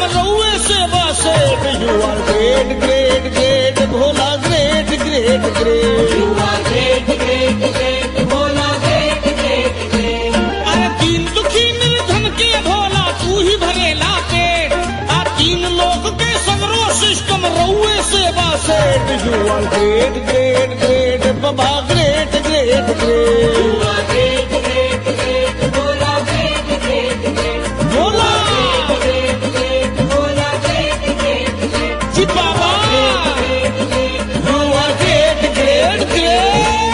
System रउए सेवा से you are great great great Bhola great great great You are great, great, great, Bhola, great, great, great. अरे तीन दुखी निर्धन के भोला तू ही भरेला पेट आ तीन लोग के सगरो सिस्टम रउए सेवा से you are great great great बाबा great great great You are great, great, great, Bhola, great, great, great. Bhola Great, great, Bhola, great, great, great. जी बाबा Great, great, you are great great great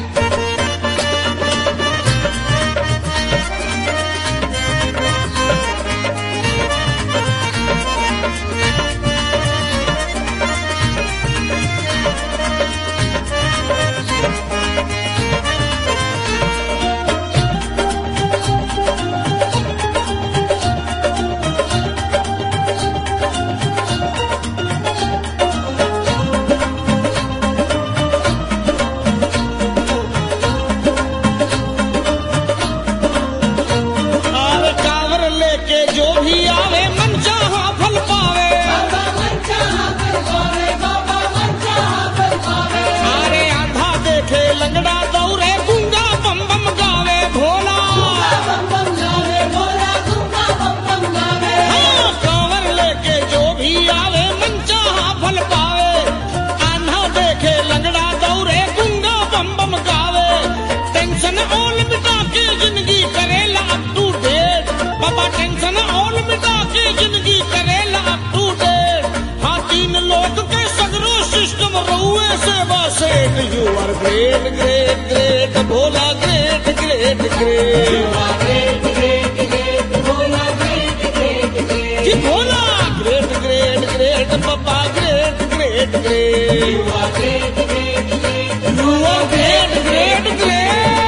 आवे कांवर लेके जो भी आवे मन चाहा फल पावे Baba Manchaha Fal Pave, Baba Manchaha Fal Pave. सारे आंधा देखे लंगड़ा दौरे गुंगा बम बम गावे Bhola Bam bam gaave, Bhola, Gunga bam bam gaave. हाँ, कांवर लेके जो भी आवे मन चाहा फल पावे आंधा देखे लंगड़ा दौरे गुंगा बम बम गावे टेंशन ऑल मिटा के जिंदगी करेला अप टू डेट बाबा टेंशन ऑल मिटा के जिंदगी करेला अप टू डेट हाँ तीन लोग के सगरो सिस्टम रहुए सेवा सेठ you are great great great Bhola great great great You are great, great, great, Bhola, great, great, great. जी भोला ग्रेट ग्रेट ग्रेट पप्पा great great great You are great, great, great. You are great great great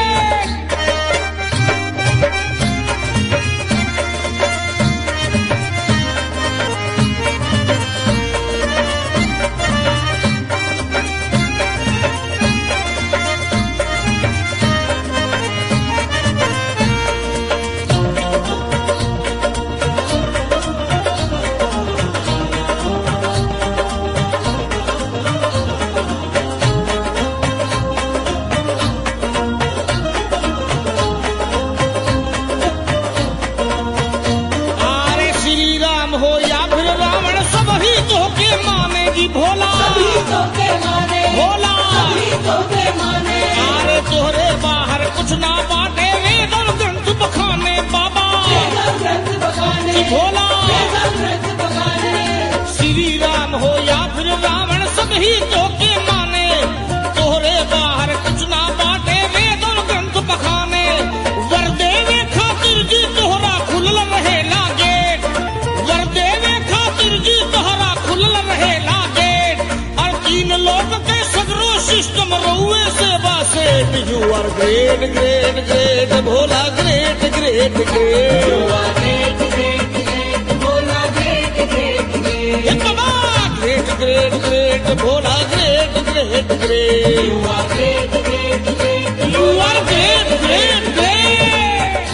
अरे श्री राम हो या फिर रावण सब ही तो के मानेगी भोला सभी तो के माने, भोला सभी तो के माने. अरे तोहरे बाहर कुछ ना बाटे वेद और ग्रंथ बखाने बाबा वेदम ग्रंथ बखाने, जी भोला वेदम ग्रंथ बखाने. श्री राम हो या फिर रावण सब ही तो के माने तोहरे बाहर कुछ ना बाटे वेद और ग्रंथ बखाने वर देवे खातिर जी तोहरा खुलल रहे गेट वर देवे खातिर जी तोहरा खुलल रहे गेट और तीन लोग के सगरो सिस्टम रउए सेवा से you are great great great Bhola great great great You are great, great, great, Bhola, great, great, great. ये बाबा great great great Bhola great great great You are great, great, great. You are great great great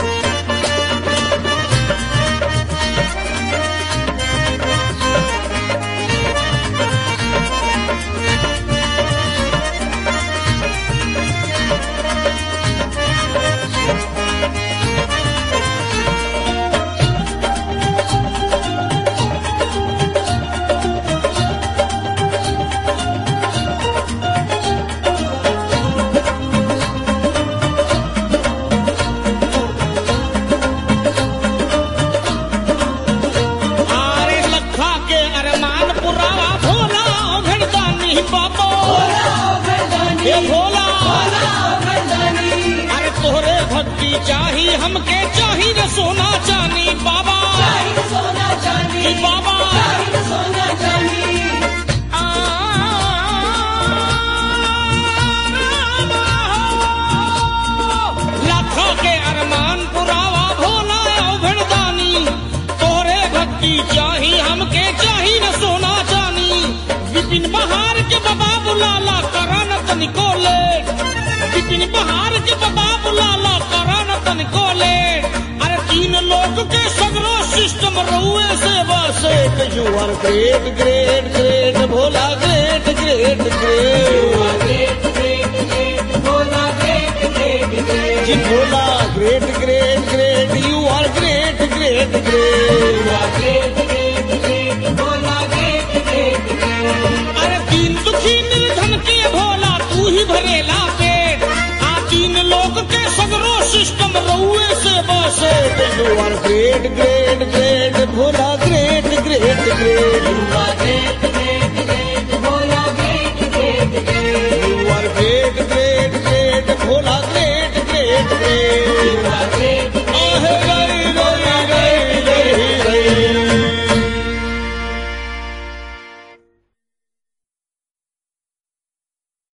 आरे लखा के अरमान पुरावा भोला घड़दानी बाबो Bhola, Gardani, हे Bhola Bhola, Gardani. अरे तोहरे भक्ति चाही हमके चाही रे सोना चानी बाबा Chahi sona chandi, जी बाबा chahi sona chandi. आ, लखा के अरमान पुरावा भोला घड़दानी तोहरे भक्ति चाही हमके चाही न सोना चानी विपिन बहार के बाबा बुलाला करन तनिको ले विपिन बहार के बाबा बुलाला करन तनिको ले अरे तीन लोग के सगरो सिस्टम रउए से बसे you are great great great Bhola great great great जी Bhola great great great you are great great great अरे तीन दुखी निर्धन के भोला तू ही भरेला पेट आ तीन लोग के सगरो सिस्टम रउए से बसे यू आर ग्रेट ग्रेट